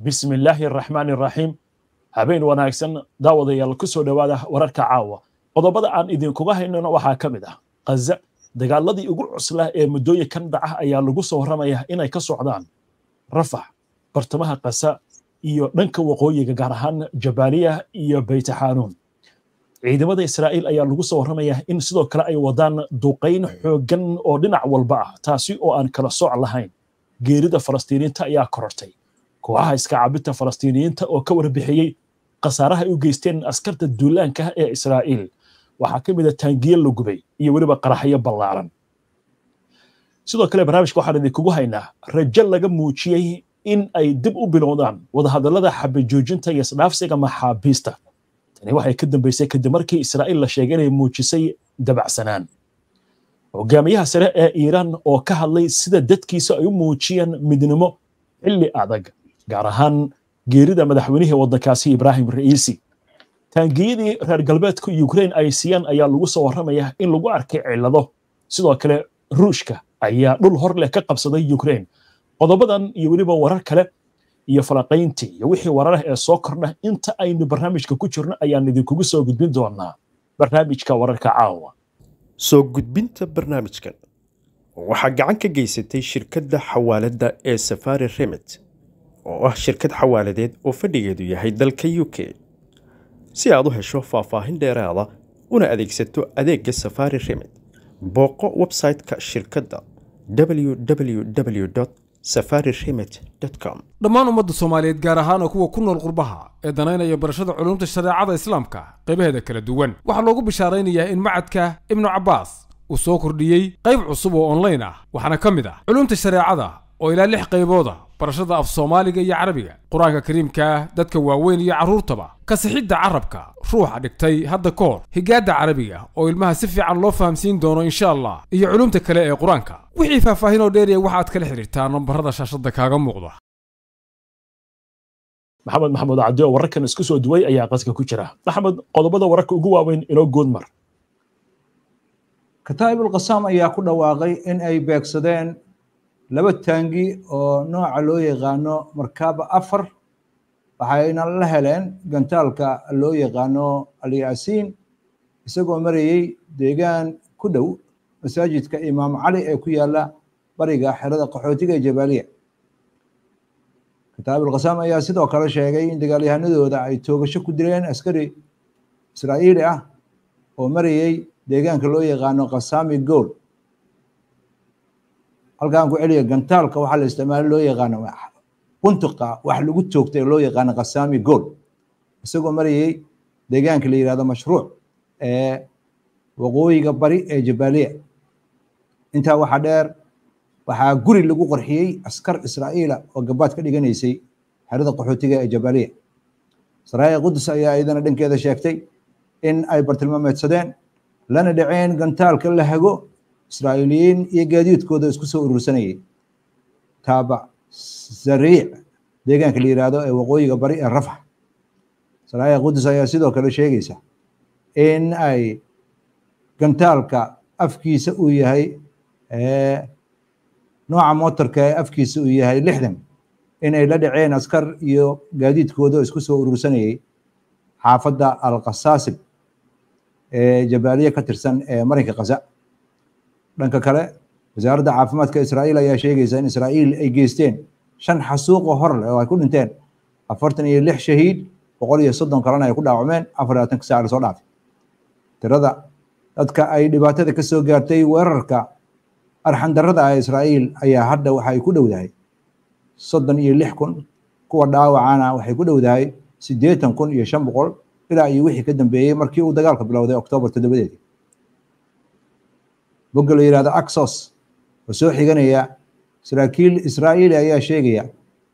bismi illaahi araxmaani araxiim habeen wanaagsan daawadayaal ku soo dhowaada wararka caawa qodobada aan idinkuga haynano waxaa ka mid ah khaza dagaaladii ugu cuslaa ee muddooyinkan dhaca ayaa lagu soo warramaya inay ka socdaan rafax bartamaha kasa iyo dhanka waqooyiga gaar ahaan jabaaliya iyo baytaxaanuun ciidamada israa'iil ayaa lagu soo warramaya in sidoo kale ay wadaan duqayn xooggan oo dhinac walba ah taasi oo aan kala sooc lahayn geerida falastiiniyiinta ayaa korortay kooxaha iska caabinta falastiiniyiinta oo ka warbixiyey khasaaraha ay u geysteen askarta duulaanka ee israa'iil waxaa ka mid a taangiye la gubay iyo weliba qaraxyo ballaaran sidoo kale barnaamijka waxaan idinkugu haynaa rajo laga muujiyey in ay dib u bilowdaan wadahadallada xabajoojinta iyo isdhaafsiga maxaabiista tani waxay ka dambaysay kadib markii israa'iil la sheegay inay muujisay dabacsanaan hogaamiyaha sare ee iiraan oo ka hadlay sida dadkiisa ay u muujiyeen midnimo xilli adag gaar ahaan geerida madaxweynihii waddankaasi ibraahim ra'iisi taangiyadii reer galbeedka ukraine ay siiyaan ayaa lagu soo warramaya in lagu arkay cillado sidoo kale ruushka ayaa dhul hor leh ka qabsaday ukraine qodobadan iyo weliba warar kale iyo falaqayntii iyo wixii wararah ee soo kordha inta aynu barnaamijka ku jirno ayaan idinkugu soo gudbin doonaa barnaamijka wararka caawa soo gudbinta barnaamijkan waxaa gacan ka geysatay shirkadda xawaaladda ee safari remit oo ah shirkad xawaaladeed oo fadhigeedu yahay dalka u k si aad u hesho faahfaahin dheeraada una adeegsato adeegga safari remit booqo website-ka shirkadda www safari remit com dhammaan ummadda soomaaliyeed gaar ahaan kuwa ku nool qurbaha ee danaynaya barashada culumta shareecada islaamka qaybaheeda kala duwan waxaa loogu bishaaraynayaa in macadka ibnu cabbaas uu soo kordhiyey qayb cusub oo onlayn ah waxaana ka mid ah culumta shareecada oo ilaa lix qaybooda barashada af soomaaliga iyo carabiga qur-aanka kariimka dadka waaweyn iyo carruurtaba kasixidda carabka ruuxa dhigtay hadda ka hor higaadda carabiga oo ilmaha si fiican loo fahamsiin doono insha allah iyo culumta kale ee qur-aanka wixii faahfaahin oo dheeriya waxaad kala xidhiirtaa nambarada shaashadda kaaga muuqda maxamed maxamuud cadde oo wararkan isku soo duway ayaa qaska ku jira maxamed qodobada wararka ugu waaweyn inoo goodmar kataa'ibul qasaam ayaa ku dhawaaqay in ay beegsadeen laba taangi oo nooca loo yaqaano markaaba afar waxayna la heleen gantaalka loo yaqaano alyaasiin isagoo marayey deegaan ku dhow masaajidka imaam cali ee ku yaala bariga xerada qaxootiga ee jabaaliya kataa'ibul qasaam ayaa sidoo kale sheegay in dagaalyahanadooda ay toogasho ku dileen askari israa'iili ah oo marayey deegaanka loo yaqaano qasaami gool halkaan ku celiya gantaalka waxaa la isticmaala loo yaqaano buntuqa wax lagu toogtay loo yaqaano qasaami gool isagoo marayey deegaanka la yihahdo mashruuc ee waqooyiga bari ee jabaaliya intaa waxaa dheer waxaa guri lagu qorxiyey askar israa'iila oo gabaad ka dhiganaysay xerada qaxootiga ee jabaaliya saraaya qudus ayaa iyadana dhankeeda sheegtay in ay bartilmaameedsadeen lana dhaceen gantaalka la hago israa'iiliyiin iyo gaadiidkooda isku soo urursanayay taaba zariic deegaanka la yihahdo ee waqooyiga bari ee rafax saraaya qudus ayaa sidoo kale sheegaysa in ay gantaalka afkiisa uu yahay nooca mootarka ee afkiisa uu yahay lixdan inay la dhaceen askar iyo gaadiidkooda isku soo urursanayay xaafadda alqasaasib ee jabaaliye ka tirsan ee marinka khaza dhanka kale wasaaradda caafimaadka israa'iil ayaa sheegaysa in israa'iil ay geysteen shan xasuuqo hor leh oo ay ku dhinteen afartan iyo lix shahiid boqol iyo soddon kalena ay ku dhaawacmeen afar iyo labaatanka saac lasoo dhaafay tirada dadka ay dhibaatada ka soo gaartay weerarka arxandarrada ah israa'iil ayaa hadda waxa ay ku dhowdahay soddon iyo lix kun kuwa dhaawacana waxay ku dhowdahay siddeetan kun iyo shan boqol ilaa iyo wixii ka dambeeyey markii uu dagaalka bilowday oktoobar toddobadeedii bogga la yihahdo axos oo soo xiganaya saraakiil israa'iili ayaa sheegaya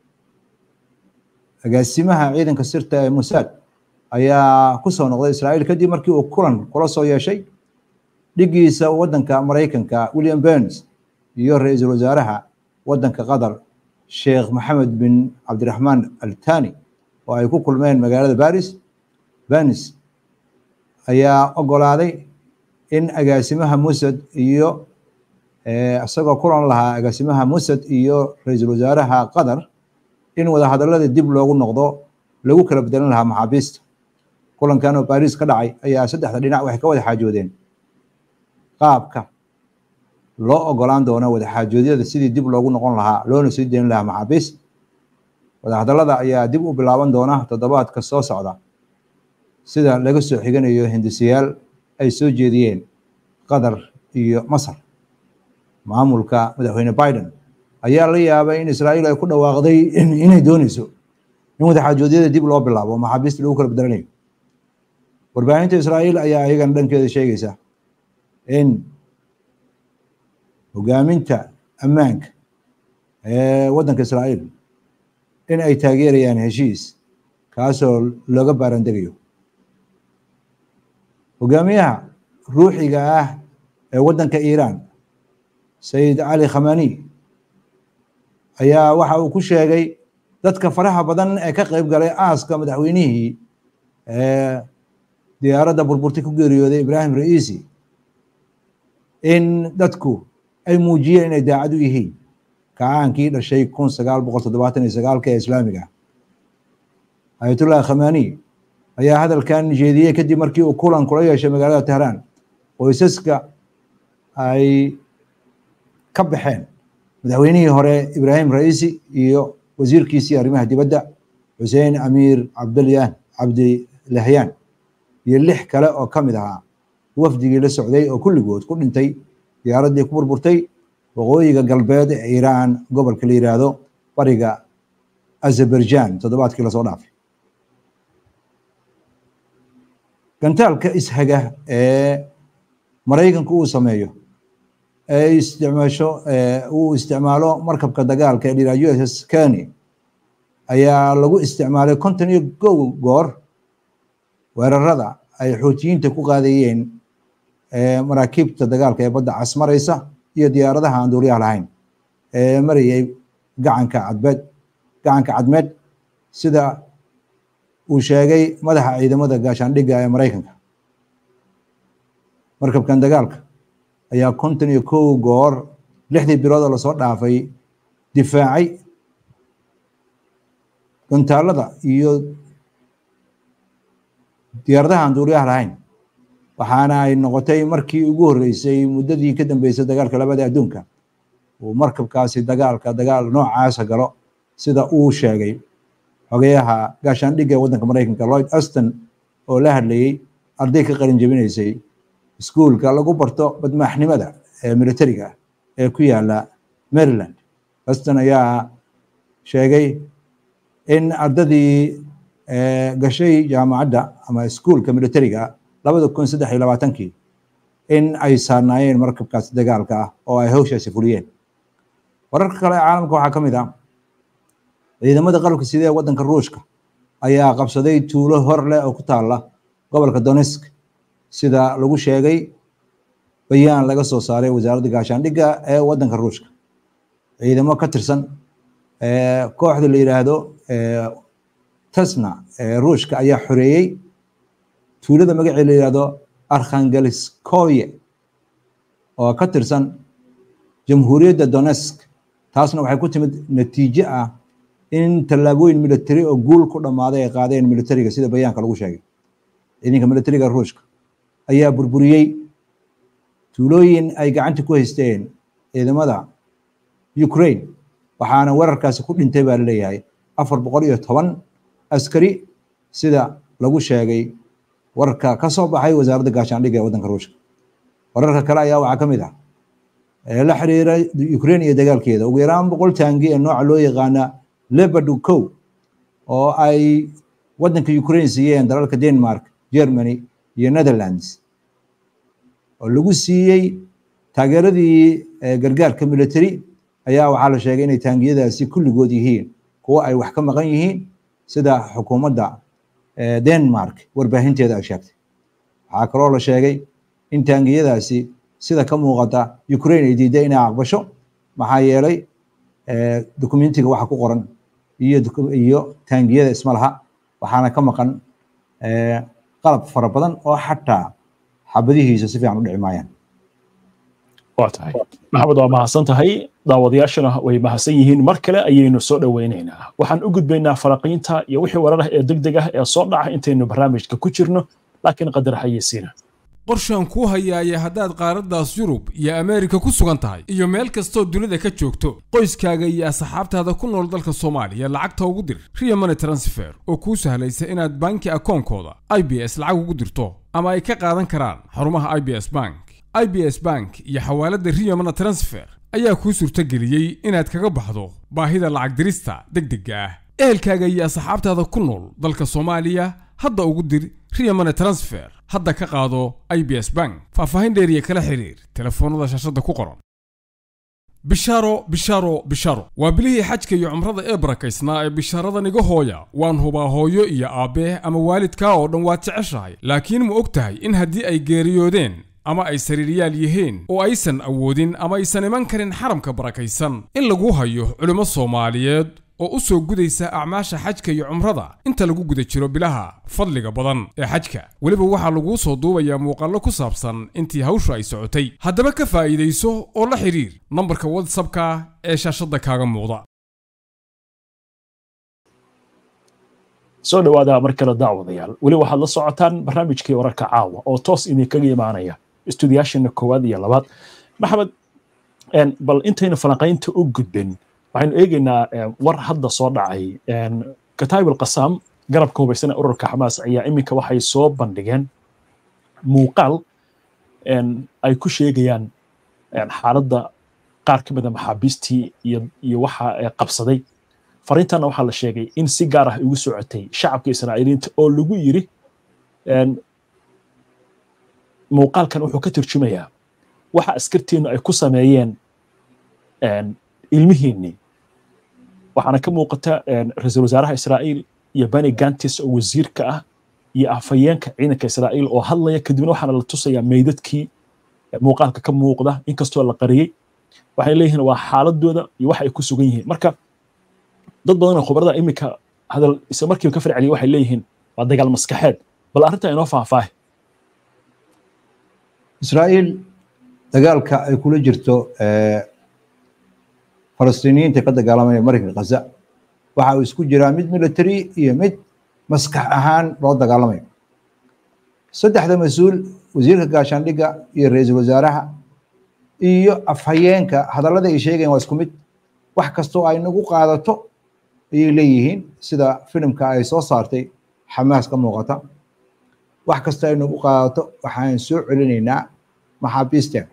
agaasimaha ciidanka sirta ee musaad ayaa ku soo noqday israa'iil kadib markii uu kulan kula soo yeeshay dhigiisa waddanka maraykanka william burns iyo ra-iisul wasaaraha waddanka qatar sheekh maxamed bin cabdiraxmaan altani oo ay ku kulmeen magaalada baris burns ayaa ogolaaday in agaasimaha musad iyo isagoo kulan lahaa agaasimaha musad iyo ra-iisul wasaaraha qatar in wadahadaladii dib loogu noqdo lagu kala bedelan lahaa maxaabiista kulankan oo baris ka dhacay ayaa saddexda dhinac waxay ka wada xaajoodeen qaabka loo ogolaan doono wadaxaajoodyada sidii dib loogu noqon lahaa loona sii deyn lahaa maxaabiis wadahadalada ayaa dib u bilaaban doona toddobaadka soo socda sida laga soo xiganayo hindisayaal ay soo jeediyeen qatar iyo masar maamulka madaxweyne biden ayaa la yaabay in israa'iil ay ku dhawaaqday inay dooneyso in wadaxaajoodyada dib loo bilaabo maxaabiista lagu kala bedelanayo warbaahinta israa'iil ayaa iyagana dhankeeda sheegaysa in hogaaminta ammaanka ee waddanka israa'iil in ay taageerayaan heshiis kaasoo looga baarandegayo hogaamiyaha ruuxiga ah ee waddanka iiraan sayid cali khamani ayaa waxa uu ku sheegay dadka faraha badan ee ka qayb galay aaska madaxweynihii diyaaradda burburti ku geeriyooday ibraahim ra'iisi in dadku ay muujiyeen inay daacad u yihiin kacaankii dhashay kun sagaal boqol toddobaatan iyo sagaalka ee islaamiga ayatullah khamani ayaa hadalkan jeediyey kadib markii uu kulan kula yeeshay magaalada tehraan qoysaska ay ka baxeen madaxweynihii hore ibraahim ra'iisi iyo wasiirkiisii arrimaha dibadda xuseen amiir cabdilyan cabdilahyaan iyo lix kale oo ka mid ahaa wafdigii la socday oo kulligood ku dhintay diyaaraddii ku burburtay waqooyiga galbeed ee iiraan gobolka la yiraahdo bariga azerbaijan toddobaadkii lasoo dhaafay gantaalka ishaga ee maraykanku uu sameeyo ee isticmaasho uu isticmaalo markabka dagaalka ee dhira u s s keni ayaa lagu isticmaalay konton iyo kow goor weerarada ay xootiyiinta ku qaadayeen maraakiibta dagaalka ee badda cas maraysa iyo diyaaradaha aan duuriyaha lahayn ee marayay gacanka cadbeed gacanka cadmeed sida uu sheegay madaxa ciidamada gaashaandhigga ee maraykanka markabkan dagaalka ayaa konton iyo kow goor lixdii biloodoo lasoo dhaafay difaacay gantaalada iyo diyaaradaha aan duuriyaha lahayn waxaana ay noqotay markii ugu horreysay muddadii ka dambeysay dagaalka labada adduunka uu markabkaasi dagaalka dagaal noocaasa galo sida uu sheegay xogeyaha gaashaandhigga ee waddanka maraykanka lloyd aston oo la hadlayey arday ka qalin jebinaysay iskuulka lagu barto badmaaxnimada ee militariga ee ku yaala maryland aston ayaa sheegay in ardadii gashay jaamacadda ama iskuulka militariga labada kun saddex iyo labaatankii in ay saarnaayeen markabkaasi dagaalka ah oo ay hawshaasi fuliyeen wararka kale ee caalamka waxaa ka mid ah ciidamada qalabka sida ee waddanka ruushka ayaa qabsaday tuulo hor leh oo ku taala gobolka donetsk sida lagu sheegay bayaan laga soo saaray wasaaradda gaashaandhigga ee waddanka ruushka ciidamo ka tirsan kooxda la yidhaahdo tasna ee ruushka ayaa xoreeyey tuulada magacii la yidhahdo arkhangelskoye oo ka tirsan jamhuuriyadda donetsk taasna waxay ku timid natiijo ah in tallaabooyin military oo guul ku dhammaaday ay qaadeen militariga sida bayaanka lagu sheegay ciidanka militariga ruushka ayaa burburiyey tuulooyin ay gacanta ku haysteen ciidamada ukraine waxaana weerarkaasi ku dhintay baa laleeyahay afar boqol iyo toban askari sida lagu sheegay wararka ka soo baxay wasaaradda gaashaandhigga ee waddanka ruushka wararka kale ayaa waxaa ka mid ah la xiriira ukraine iyo dagaalkeeda ugu yaraan boqol taangi ee nooca loo yaqaana leopard cow oo ay waddanka ukraine siiyeen dalalka denmark germany iyo netherlands oo lagu siiyey taageeradii gargaarka military ayaa waxaa la sheegay inay taangiyadaasi kulligood yihiin kuwo ay wax ka maqan yihiin sida xukuumadda denmark warbaahinteeda ay sheegtay waxaa kaloo la sheegay in taangiyadaasi sida ka muuqata ukraine ay diiday inay aqbasho maxaa yeelay dokumentiga waxa ku qoran iyo iyo taangiyada ismalaha waxaana ka maqan qalab fara badan oo xataa xabadihiisa si fiican u dhici maayaan waa tahay maxamed waa mahadsan tahay daawadayaashana way mahadsan yihiin mar kale ayaynu soo dhoweynaynaa waxaan u gudbaynaa falaqiinta iyo wixii warar ah ee degdeg ah ee soo dhaca intaynu barnaamijka ku jirno laakiin qadar hayeysiina qorshaan kuu hayaaya haddaad qaaraddaas yurub iyo ameerika ku sugan tahay iyo meel kastoo dunida ka joogto qoyskaaga iyo asxaabtaada ku nool dalka soomaaliya lacagta ugu dir riya money transfer oo kuu sahlaysa inaad banki akoonkooda i b s lacag ugu dirto ama ay ka qaadan karaan xarumaha i b s bank i b s bank iyo xawaaladda riya money transfer ayaa kuu suurtageliyey inaad kaga baxdo baahida lacag dirista degdegga ah ehelkaaga iyo asxaabtaada ku nool dalka soomaaliya hadda ugu dir riya money transfer hadda ka qaado i b s bank faahfaahin dheeriya kala xiriir telefoonnada shaashadda ku qoran bishaaro bishaaro bishaaro waa bilihii xajka iyo cumrada ee barakaysnaa ee bishaaradan iga hooya waan hubaa hooyo iyo aabbee ama waalidkaa oo dhan waad jeceshahay laakiin ma og tahay in haddii ay geeriyoodeen ama ay sariiryaal yihiin oo aysan awoodin ama aysan iman karin xaramka barakaysan in lagu hayo culimmo soomaaliyeed oo u soo gudaysa acmaasha xajka iyo cumrada inta lagu guda jiro bilaha fadliga badan ee xajka weliba waxaa laguu soo duubayaa muuqaallo ku saabsan intii hawshu ay socotay haddaba ka faa'iidayso oo la xidhiir nambarka watsapka ee shaashadda kaaga muuqda soo dhowaada mar kale daawadayaal weli waxaad la socotaan barnaamijkii wararka caawa oo toos idinkaga imaanaya istuudiyaashana koowaad iyo labaad maxamed bal intaynu falanqaynta u gudbin waxaynu eegaynaa war hadda soo dhacay kataib alqasaam garabka hubaysan ee ururka xamaas ayaa iminka waxay soo bandhigeen muuqaal ay ku sheegayaan xaaladda qaar ka mida maxaabiistii iyo waxa qabsaday fariintana waxaa la sheegay in si gaar ah ugu socotay shacabka israa'iiliinta oo lagu yiri muuqaalkan wuxuu ka turjumayaa waxa askartiinu ay ku sameeyeen ilmihiinnii waxaana ka muuqata ra-iisul wasaaraha israa'iil iyo bani gantis oo wasiirka ah iyo afhayeenka ciidanka israa'iil oo hadlaya kadibna waxaana la tusayaa meydadkii muuqaalka ka muuqda inkastoo la qariyey waxay leeyihiin waa xaaladooda iyo waxa ay ku sugan yihiin marka dad badan oo khubarada iminka hadal isla markiiba ka farceliya waxay leeyihiin waa dagaal maskaxeed bal arrinta inoo faahfaahi israa'iil dagaalka ay kula jirto falastiiniyiinta ka dagaalamaya maraykanka khaza waxa uu isku jiraa mid military iyo mid maskax ahaan loo dagaalamayo saddexda mas-uul wasiirka gaashaandhigga iyo ra-iisul wasaaraha iyo afhayeenka hadallada ay sheegayan waa isku mid wax kastoo ay nagu qaadato ayay leeyihiin sida filimka ay soo saartay xamaas ka muuqata wax kastoo ay nagu qaadato waxaan soo celinaynaa maxaabiisteen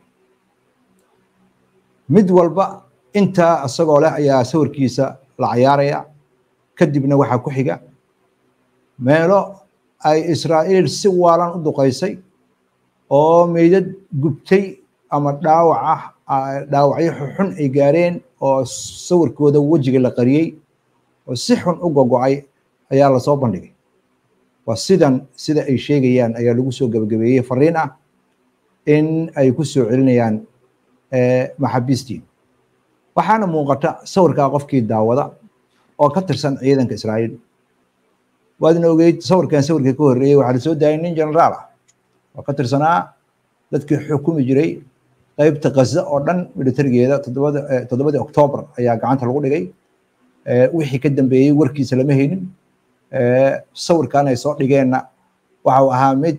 mid walba intaa isagoo leh ayaa sawirkiisa la cayaaraya kadibna waxaa ku xiga meelo ay israa'iil si waalan u duqaysay oo meydad gubtay ama dhaawac ah dhaawacyo xun ay gaareen oo sawirkooda wejiga la qariyey oo si xun u gogo'ay ayaa lasoo bandhigay waa sidan sida ay sheegayaan ayaa lagu soo gebagabeeyey fariin ah in ay ku soo celinayaan maxaabiistii waxaana muuqata sawirkaa qofkii daawada oo ka tirsan ciidanka israa'iil waadna ogeyd sawirkan sawirkii ka horreeyey waxaa lasoo daayay nin generaal ah oo ka tirsanaa dadkii xukumi jiray qaybta khaza oo dhan militarigeeda toddobada toddobadii oktoobar ayaa gacanta lagu dhigay wixii ka dambeeyey warkiisa lama haynin sawirkan ay soo dhigeenna waxau ahaa mid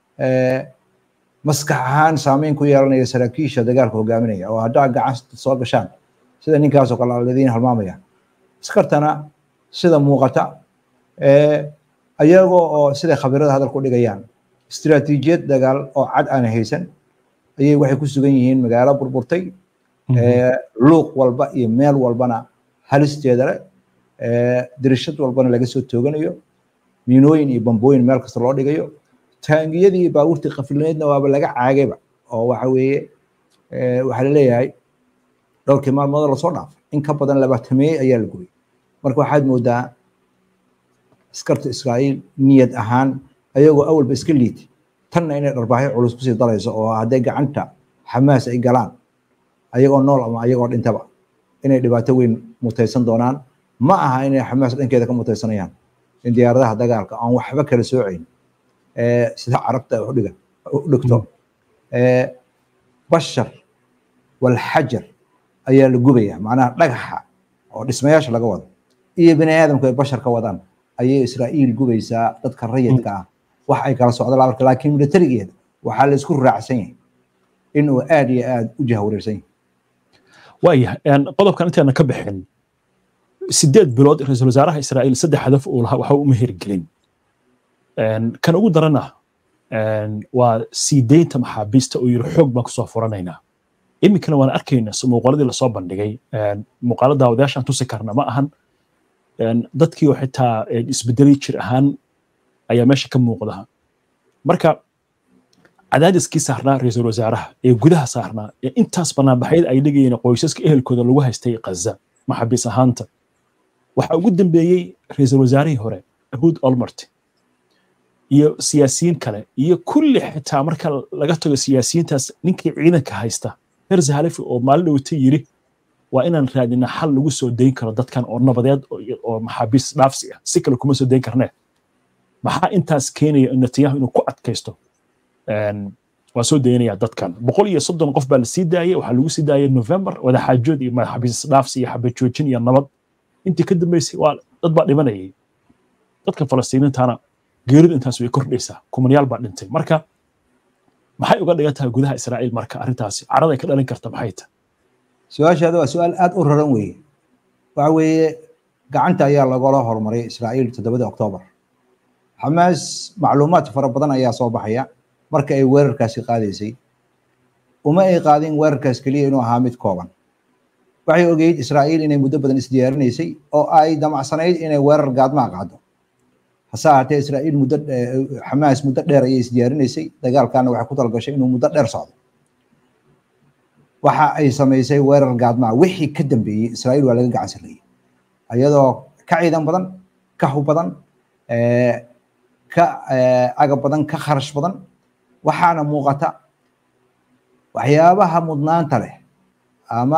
maskax ahaan saameyn ku yeelanaya saraakiisha dagaalka hogaaminaya oo haddaa gacanta soo gashaan sida ninkaasoo kale aladiin halmaamaya askartana sida muuqata ayagoo oo siday khabirada hadal ku dhigayaan istiraatiijiyad dagaal oo cad aan haysan ayay waxay ku sugan yihiin magaalo burburtay luuq walba iyo meel walbana halisteeda leh dirishad walbana laga soo tooganayo miinooyin iyo bambooyin meel kasta loo dhigayo taangiyadii iyo baabuurtii qafilneedna waaba laga caagayba oo waxa weeye waxaa laleeyahay dhowrkii maalmood lasoo dhaafay in ka badan labaatameeye ayaa la gubay marka waxaad moodaa askarta israa'iil niyad ahaan ayagoo awalba iska liitay tanna inay dharbaaxyo culus kusii darayso oo hadday gacanta xamaas ay galaan ayagoo nool ama ayagoo dhintaba inay dhibaato weyn mutaysan doonaan ma aha inay xamaas dhankeeda ka mutaysanayaan in diyaaradaha dagaalka aan waxba kala soocayn sida carabta udhiga u dhigto bashar walxajar ayaa la gubaya macnaha dhagaxa oo dhismayaasha laga wado iyo bini aadamku ay bashar ka wadaan ayay israa'iil gubaysaa dadka rayidka ah wax ay kala socdo labarka laakiin militarigeeda waxaa la isku raacsan yahay inuu aad iyo aad u jahwareersan yahay waayahay qodobkan inteena ka bixin sideed bilood ra-iisul wasaaraha israa'iil saddex hadaf uu lahaa waxa uma hirgelin kan ugu darana waa sii deynta maxaabiista oo yiri xoog baan kusoo furanaynaa iminkana waan arkayna muuqaaladii lasoo bandhigay muuqaalo daawadayaashaan tusi karna ma ahan dadkii oo xitaa isbedelay jir ahaan ayaa meesha ka muuqda marka cadaadiskii saarnaa ra-iisul wasaaraha ee gudaha saarnaa ee intaas banaanbaxyada ay dhigayeen qoysaska ehelkooda lagu haystay kaza maxaabiis ahaanta waxaa ugu dambeeyey ra-iisul wasaarihii hore ahud olmert iyo siyaasiyiin kale iyo kulli xitaa marka laga tago siyaasiyiintaas ninkii ciidanka haysta herze halefi oo maalin dhowta yiri waa inaan raadina xal lagu soo dayn karo dadkan oo nabadeed oo maxaabiis dhaafsi ah si kale kuma soo dayn karnee maxaa intaas keenaya netanyahu inuu ku adkaysto waa soo daynaya dadkan boqol iyo soddon qof baa la sii daayay waxaa lagu sii daayay november wadaxaajood iyo maxaabiis dhaafsi iyo xabajoojin iyo nabad intii ka dambeysay waa dad baa dhimanayay dadka falastiiniintana geeridu intaas way kordhaysaa kumanyaal baa dhintay marka maxay uga dhigan tahay gudaha israa'iil marka arrintaasi caraday ka dhalin karta maxay tahay su-aashaada waa su-aal aad u raran weeye waxa weeye gacanta ayaa lagala horumaray israa'iil toddobada oktoobar xamaas macluumaad fara badan ayaa soo baxaya marka ay weerarkaasi qaadaysay uma ay qaadin weerarkaas keliya inuu ahaa mid kooban waxay ogeyd israa'iil inay muddo badan isdiyaarinaysay oo ay damacsanayd inay weerar gaadmaa qaado hase ahaatee israa'iil muddo xamaas muddo dheer ayay isdiyaarinaysay dagaalkana waxay ku talgashay inuu muddo dheer socdo waxa ay samaysay weerar gaadmaa wixii ka dambeeyey israa'iil waa laga gacan sarreeyey iyadoo ka ciidan badan ka hub badan ka agab badan ka kharash badan waxaana muuqata waxyaabaha mudnaanta leh ama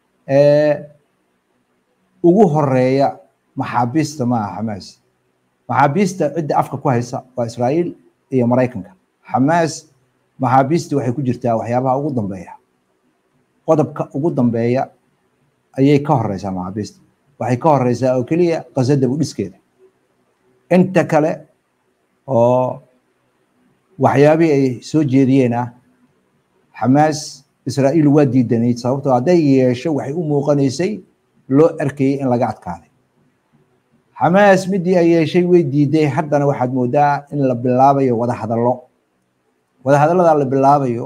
ugu horeeya maxaabiista maaha xamaas maxaabiista cidda afka ku haysa waa israa'iil iyo maraykanka xamaas maxaabiista waxay ku jirtaa waxyaabaha ugu dambeeya qodobka ugu dambeeya ayay ka horeysaa maxaabiista waxay ka horeysaa oo keliya qasada budhiskeeda inta kale oo waxyaabihii ay soo jeediyeen ah xamaas israa'iil waa diidanayd sababtoo hadday yeesho waxay u muuqanaysay loo arkayay in laga adkaaday xamaas midii ay yeeshay way diiday haddana waxaad moodaa in la bilaabayo wadahadallo wadahadalladaa la bilaabayo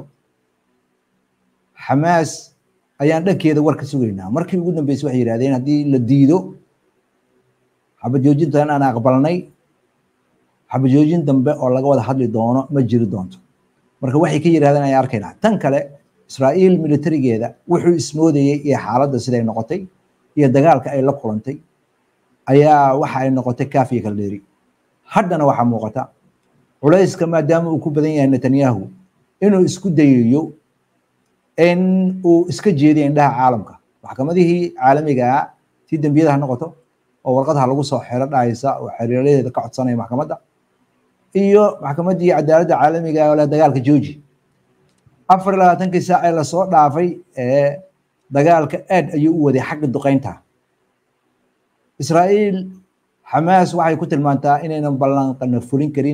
xamaas ayaan dhankeeda war ka sugaynaa markii ugu dambeysay waxay yidhahdeen haddii la diido xabajoojintan aan aqbalnay xabajoojin dambe oo laga wada hadli doono ma jiri doonto marka waxay ka yidhahdeen ayaan arkaynaa tan kale israa'iil militarigeeda wuxuu ismoodayey iyo xaaladda siday noqotay iyo dagaalka ay la kulantay ayaa waxa ay noqotay kaafiya kala dheeri haddana waxaa muuqata culayska maadaama uu ku badan yahay netanyahu inuu isku dayayo in uu iska jeediyo indhaha caalamka maxkamadihii caalamigaa tii dembiyada ha noqoto oo warqadaha lagu soo xero dhahaysa oo xiriiradeeda ka codsanaya maxkamadda iyo maxkamaddii cadaaladda caalamiga oo leh dagaalka jooji afar iyo labaatankii saac ee lasoo dhaafay ee dagaalka aad ayuu u waday xagga duqeynta israa'iil xamaas waxay ku tilmaantaa inaynan ballanqana fulin karin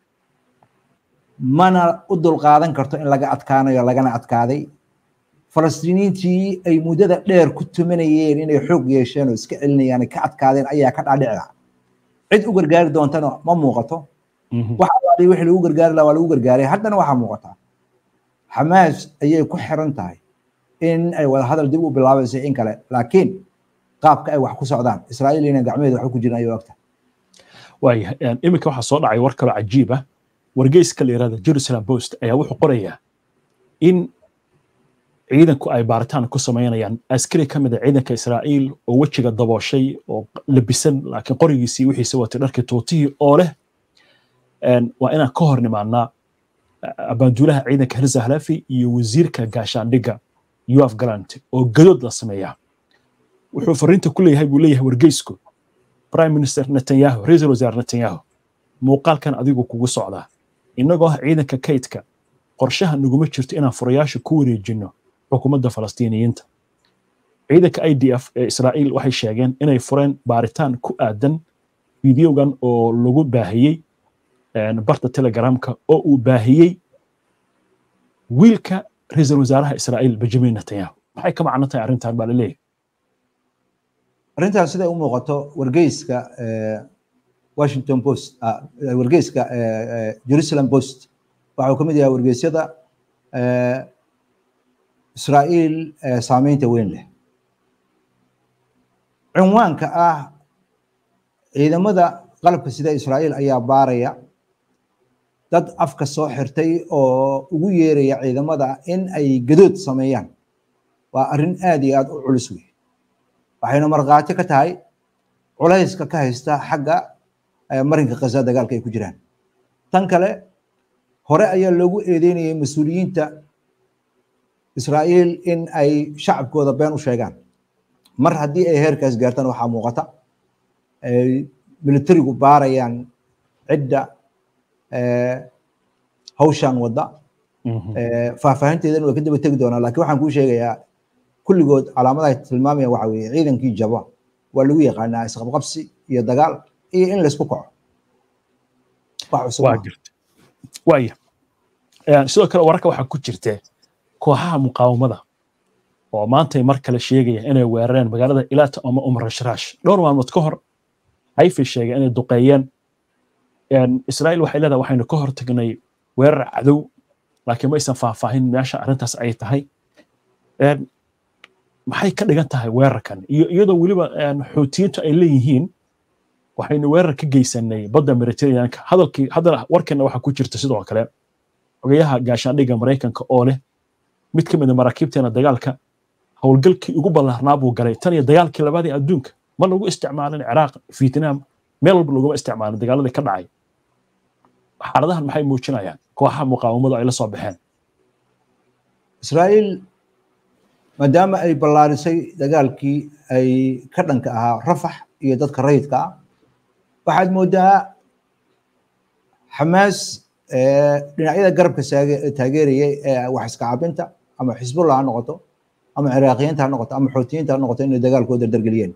mana u dulqaadan karto in laga adkaanayo lagana adkaaday falastiiniintii ay muddada dheer ku tumanayeen inay xoog yeesheen oo iska celinayaan ay ka adkaadeen ayaa ka dhaadhicda cid u gargaari doontana ma muuqato waxa wixii lagu gargaari lahaa waa lagu gargaaray haddana waxaa muuqata xamaas ayay ku xiran tahay in ay wadahadal dib u bilaabayso in kale laakiin qaabka ay wax ku socdaan israa'iil inay gacmaheeda wax ku jiran ayay ogtahay waaya iminka waxaa soo dhacay war kaloo cajiib ah wargeyska la yirahda jerusalem post ayaa wuxuu qorayaa in ciidanku ay baaritaan ku samaynayaan askari ka mid a ciidanka israa'iil oo wejiga dabooshay oo labisan laakiin qorigiisii wixiisa watay dharkii tuutihii oo leh waa inaan ka hor nimaanaa abaanduulaha ciidanka herza halafi iyo wasiirka gaashaandhigga yoaf galant oo gadood la sameeyaa wuxuu fariinta ku leeyahay buu leeyahay wargeysku prime minister netanyahu ra-iisul wasaare netanyahu muuqaalkan adigu kugu socdaa innagoo ah ciidanka kaydka qorshaha naguma jirto inaan furayaasha ku wareejinno xukuumadda falastiiniyiinta ciidanka i d f ee israa'iil waxay sheegeen inay fureen baaritaan ku aadan fideogan oo lagu baahiyey barta telegramka oo uu baahiyey wiilka ra-iisul wasaaraha israa'iil benjamin netanyahu maxay ka macno tahay arrintan baa laleeyahay arrintaas siday u muuqato wargeyska washington post wargeyska jerusalem post waxa uu ka mid yahay wargeysyada israa'iil saameynta weyn leh cinwaanka ah ciidamada qalabka sida israa'iil ayaa baaraya dad afka soo xirtay oo ugu yeeraya ciidamada in ay gadood sameeyaan waa arrin aad iyo aad u culus wey waxayna markhaati ka tahay culayska ka haysta xagga marinka khaza dagaalka ay ku jiraan tan kale hore ayaa loogu eedeynayay mas-uuliyiinta israa'iil in ay shacabkooda been u sheegaan mar haddii ay heerkaas gaartaan waxaa muuqata ay militarigu baarayaan cidda hawshan wadda faahfaahinteedana waa ka daba tegi doonaa lakin waxaan kuu sheegayaa kulligood calaamadaha tilmaamaya waxa weeye ciidankii jaba waa lagu yaqaanaa isqabqabsi iyo dagaal iyo in laysku kaco wax cusub waaya sidoo kale wararka waxaa ku jirte kooxaha muqaawamada oo maantay mar kale sheegaya inay weerareen magaalada ilaata ama umrashrash dhowr maalmood ka hor hayfi sheegay inay duqeeyeen israa'iil waxay leedahay waxaynu ka hor tagnay weerar cadow laakiin ma aysan faahfaahin meesha arrintaas ay tahay maxay ka dhigan tahay weerarkan iyo iyadoo weliba xuutiyiintu ay leeyihiin waxaynu weerar ka geysanay badda mediterraneanka hadalkii haddana warkana waxaa ku jirta sidoo kale xogayaha gaashaandhigga maraykanka oo leh mid ka mid a maraakiibteena dagaalka howlgalkii ugu ballaarnaa buu galay tan iyo dagaalkii labaadii adduunka ma lagu isticmaalin ciraaq vietnam meel walba laguma isticmaalin dagaaladii ka dhacay xaaladahan maxay muujinayaan kooxaha muqaawamadu ay la soo baxeen israa'iil maadaama ay ballaarisay dagaalkii ay ka dhanka ahaa rafax iyo dadka rayidka ah waxaad moodaa xamaas dhinacyada garabka taageerayay ee wax iska cabinta ama xisbullah ha noqoto ama ciraaqiyiinta ha noqoto ama xoutiyiinta ha noqoto inay dagaalkooda dardargeliyeen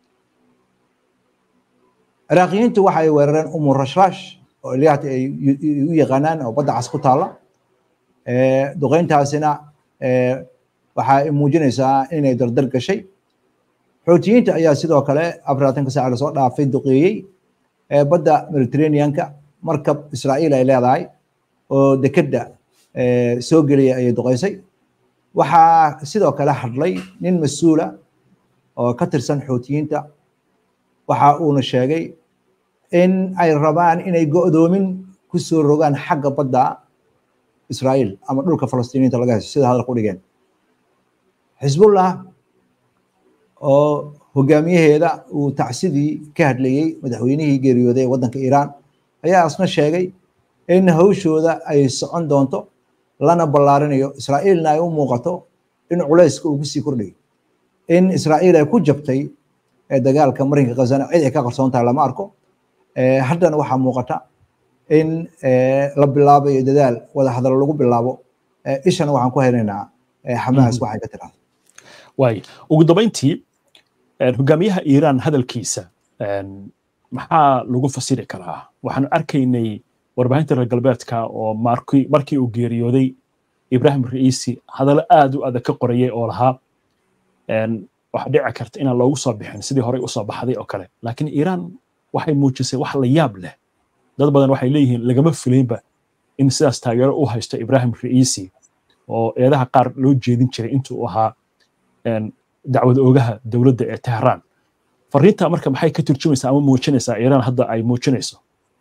ciraaqiyiintu waxa ay weerareen umu rashrash oo ilyahat ay u yaqaanaan oo badda cas ku taalla duqeyntaasina waxa ay muujinaysaa inay dardar gashay xoutiyiinta ayaa sidoo kale afaraatanka saac lasoo dhaafay duqeeyey badda mediterraneanka markab israa'iil ay leedahay oo dekedda soo gelaya ayay duqeysay waxaa sidoo kale hadlay nin mas-uula oo ka tirsan xoutiyiinta waxa uuna sheegay in ay rabaan inay go'doomin ku soo rogaan xagga badda israa'iil ama dhulka falastiiniinta laga haysto sida hadalka u dhigeen xisbullah oo hogaamiyaheeda uu tacsidii ka hadlayey madaxweynihii geeriyooday ee waddanka iiraan ayaa asna sheegay in hawshooda ay socon doonto lana ballaarinayo israa'iilna ay u muuqato in culayska uu kusii kordhayo in israa'iil ay ku jabtay dagaalka marinka khazana cid ay ka qarsoon tahay lama arko haddana waxaa muuqata in la bilaabayo dadaal wada hadallo lagu bilaabo ishana waxaan ku haynaynaa xamaas waxay ka tiraahdo waay ugu dambayntii hogaamiyaha iiraan hadalkiisa maxaa lagu fasiri karaa waxaanu arkaynay warbaahinta reer galbeedka oo markii markii uu geeriyooday ibrahim ra'iisi hadallo aad u adag ka qorayay oo lahaa waxaa dhici karta inaan loogu soo bixin sidii horey usoo baxday oo kale laakiin iiraan waxay muujisay wax la yaab leh dad badan waxay leeyihiin lagama filaynba in sidaas taageero u haysto ibrahim ra'iisi oo eedaha qaar loo jeedin jiray intuu ahaa dacwad oogaha dowladda ee tehraan fariinta marka maxay ka turjumaysaa ama muujinaysaa iiraan hadda ay muujinayso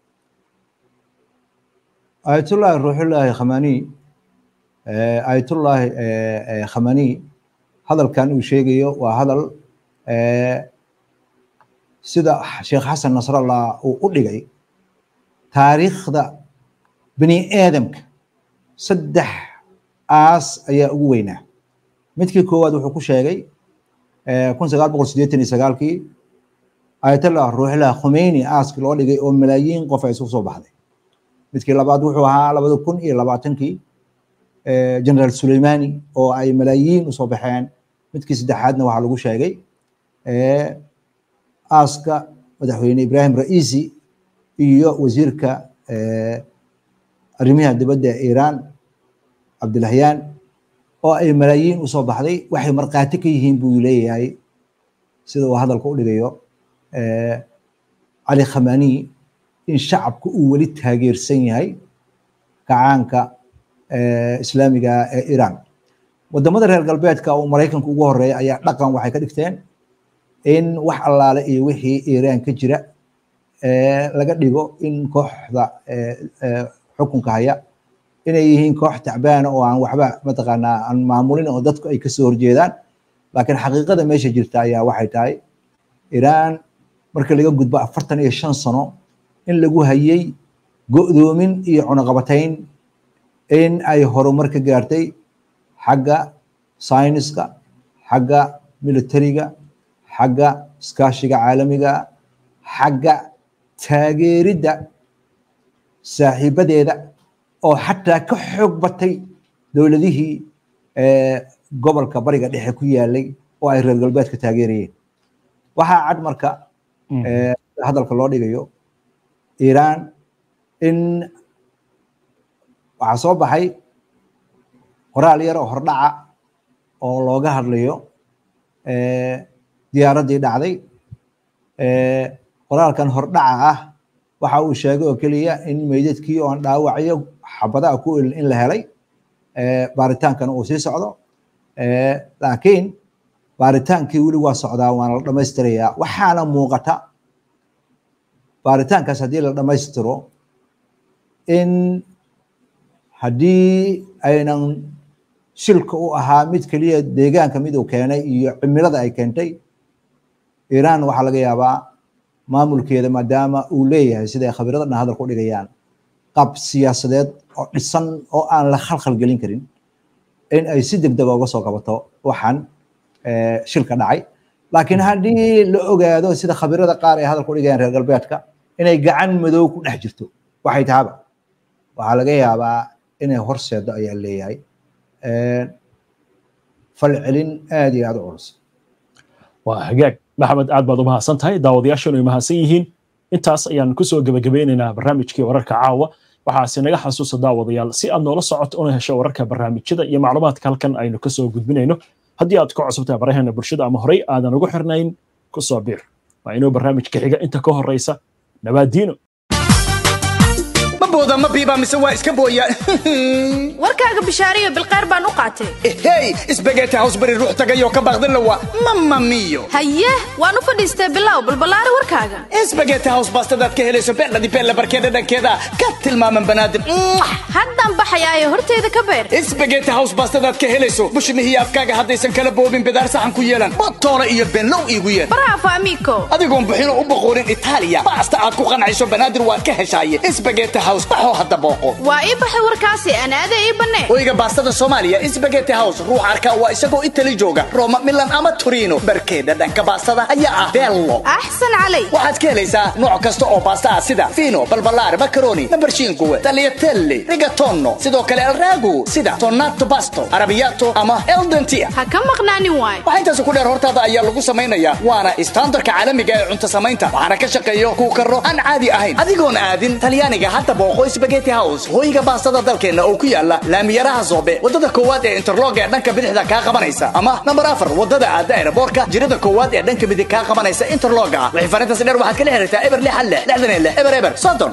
ayatullahi ruuxullaahi khamani ayatullahi khamani hadalkan uu sheegayo waa hadal sida sheekh xasan nasrallah uu u dhigay taariikhda bini aadamka saddex aas ayaa ugu weynaa midkii koowaad wuxuu ku sheegay kun sagaal boqol siddeetan iyo sagaalkii ayatollah ruuxillah khumeyni aaskii loo dhigay oo malaayiin qof ay isugu soo baxday midkii labaad wuxuu ahaa labada kun iyo labaatankii generaal suleimani oo ay malaayiin usoo baxeen midkii saddexaadna waxaa lagu sheegay aaska madaxweyne ibrahim raisi iyo wasiirka arrimaha dibadda ee iiraan cabdilahyaan oo ay malaayiin usoo baxday waxay markhaati ka yihiin buu leeyahay sida uu hadalka u dhigayo cali khamani in shacabku uu weli taageersan yahay kacaanka islaamiga ee iiraan wadamada reer galbeedka oo maraykanka ugu horeeya ayaa dhaqan waxay ka dhigteen in wax allaale iyo wixii iiraan ka jira laga dhigo in kooxda xukunka haya inay yihiin koox tacbaana oo aan waxba mataqaanaa aan maamulin oo dadku ay kasoo horjeedaan laakiin xaqiiqada meesha jirta ayaa waxay tahay iiraan marka laga gudbo afartan iyo shan sano in lagu hayay go'doomin iyo cunaqabatayn in ay horumar ka gaartay xagga sayniska xagga militariga xagga iskaashiga caalamiga xagga taageeridda saaxiibadeeda oo xataa ka xoog batay dowladihii gobolka bariga dhexe ku yaalay oo ay reer galbeedka taageerayeen waxaa cad marka hadalka loo dhigayo iiraan in waxaa soo baxay qoraal yar oo hordhaca oo looga hadlayo diyaaraddii dhacday qoraalkan hordhaca ah waxa uu sheegay oo keliya in meydadkii oo aan dhaawacyo xabadaha ku elin in la helay baaritaankana uu sii socdo laakiin baaritaankii weli waa socdaa waana la dhammaystirayaa waxaana muuqata baaritaankaas haddii la dhammaystiro in haddii aynan shilka u ahaa mid keliya deegaanka mid uu keenay iyo cimilada ay keentay iiraan waxaa laga yaabaa maamulkeeda maadaama uu leeyahay siday khabiirada dhan hadalka u dhigayaan qab siyaasadeed oo dhisan oo aan la khalkhal gelin karin in ay si degdega uga soo qabato waxaan shilka dhacay laakiin haddii la ogaado sida khabiirada qaar ay hadalka u dhigayaan reer galbeedka inay gacan madow ku dhex jirto waxay tahaba waxaa laga yaabaa inay horseedo ayaa leeyahay falcelin aad iyo aad u culus waa hagaag maxamed aad baad u mahadsan tahay daawadayaashanu ay mahadsan yihiin intaas ayaan kusoo gebagabeynaynaa barnaamijkii wararka caawa waxaase naga xasuusa daawadayaal si aad noola socoto una hesho wararka barnaamijyada iyo macluumaadka halkan aynu kasoo gudbinayno haddii aad ku cusubtahay baraheena bulshada ama horey aadan ugu xirnayn kusoo biir waa inuu barnaamijka xiga inta ka horeysa nabaadiino booda ma biiba mise waa iska booya warkaaga bishaariyo bilqeyr baan u qaatay hey isbageeti hawsbari ruux tagayoo ka baaqdan lawa mama miyo haye waan u fadhiistay bilow balballaari warkaaga isbageeti haws baastadaad ka helayso beendhadi beella barkeeda dhankeeda ka tilmaaman banaadim haddaan baxayaayo horteyda ka beer isbageeti haws baastadaad ka helayso bushmihiyo afkaaga haddaysan kala boobin bidaar saxan ku yeelan botoole iyo beenlow iigu yeer bravo amigo adigoon buxino u boqoorin itaaliya baasta aad ku qancayso banaadir waad ka heshaaye isbageeti haws baxoo hadda booqo waa ii baxay warkaasi anaade ii bannee hoyga baastada soomaaliya isbageti house ruux arka waa isagoo itali jooga roma milan ama torino barkeeda dhanka baastada ayaa ah bello axsan calay waxaad ka helaysaa nooc kasta oo baasta ah sida fino balbalaar macaroni nambarshiinkuwe tagliatelle rigatono sidoo kale alragu sida tonato basto arabiyato ama eldentia ha ka maqnaanin waay waxaa intaas ku dheer hortaada ayaa lagu samaynayaa waana istaandarka caalamiga ee cunto samaynta waxaana ka shaqeeyo kuu karo aan caadi ahayn adigoon aadin talyaaniga hadda booqo spageti house hoyga baastada dalkeenna oo ku yaala laamiyaraha zoobe wadada koowaad ee interlog ee dhanka bidixda kaa qabanaysa ama nambar afar wadada aada aeroboorka jirada koowaad ee dhanka midig kaa qabanaysa interloga wixii farintaas dheer waxaad kala xiriirtaa eber lix hal lix lixdan iyo lix eber eber soddon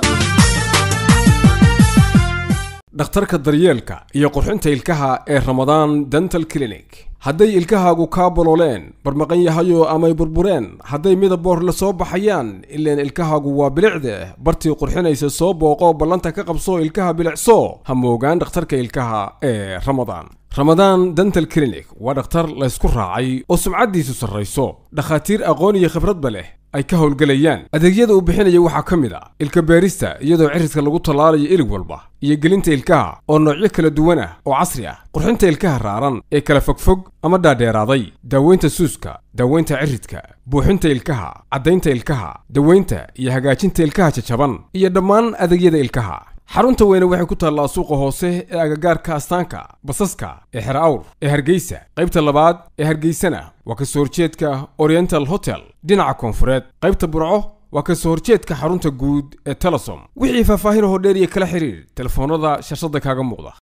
dhakhtarka daryeelka iyo qurxinta ilkaha ee ramadaan dental clinic hadday ilkahaagu kaa bolooleen barmaqan yahayo amay burbureen hadday midaboor la soo baxayaan ileen ilkahaagu waa bilicde bartii qurxinaysa soo booqo ballanta ka qabso ilkaha bilicso ha moogaan dhakhtarka ilkaha ee ramadaan ramadaan dental clinic waa dhakhtar laysku raacay oo sumcaddiisu sarrayso dhakhaatiir aqoon iyo khibradba leh ay ka howlgelayaan adeegyada uu bixinaya waxaa ka mid a ilka beerista iyadoo cirridka lagu tallaalayo ilig walba iyo gelinta ilkaha oo noocyo kala duwan ah oo casri ah qurxinta ilkaha raaran ee kala fogfog ama dhaadheeraaday daaweynta suuska daaweynta ciridka buuxinta ilkaha caddaynta ilkaha daweynta iyo hagaajinta ilkaha jajaban iyo dhammaan adeegyada ilkaha xarunta weyne waxay ku taallaa suuqa hoose ee agagaarka astaanka basaska ee xer awr ee hargeysa qaybta labaad ee hargeysana waa ka soo horjeedka oriental hotel dhinaca koonfureed qaybta burco waa ka soo horjeedka xarunta guud ee telesom wixii faahfaahin hoo dheer iyo kala xiriir telefoonnada shashada kaaga muuqda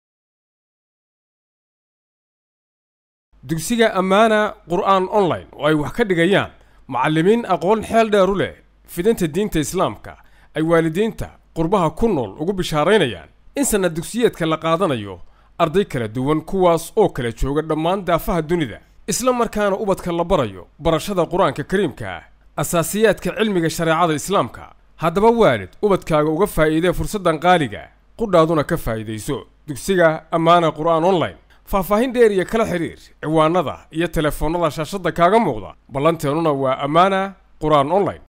dugsiga ammaana qur'aan online oo ay wax ka dhigayaan macallimiin aqoon xeel dheer u leh fidinta diinta islaamka ay waalidiinta qurbaha ku nool ugu bishaaraynayaan in sanad dugsiyeedka la qaadanayo arday kala duwan kuwaas oo kala jooga dhammaan daafaha dunida isla markaana ubadka la barayo barashada qur-aanka kariimka ah asaasiyaadka cilmiga shareecada islaamka haddaba waalid ubadkaaga uga faa'iidee fursaddan qaaliga qudhaaduna ka faa'iidayso dugsiga ammaana qur'aan online faahfaahin dheer iyo kala xidhiir ciwaanada iyo telefoonnada shaashadda kaaga muuqda ballanteennuna waa ammaana qur'aan online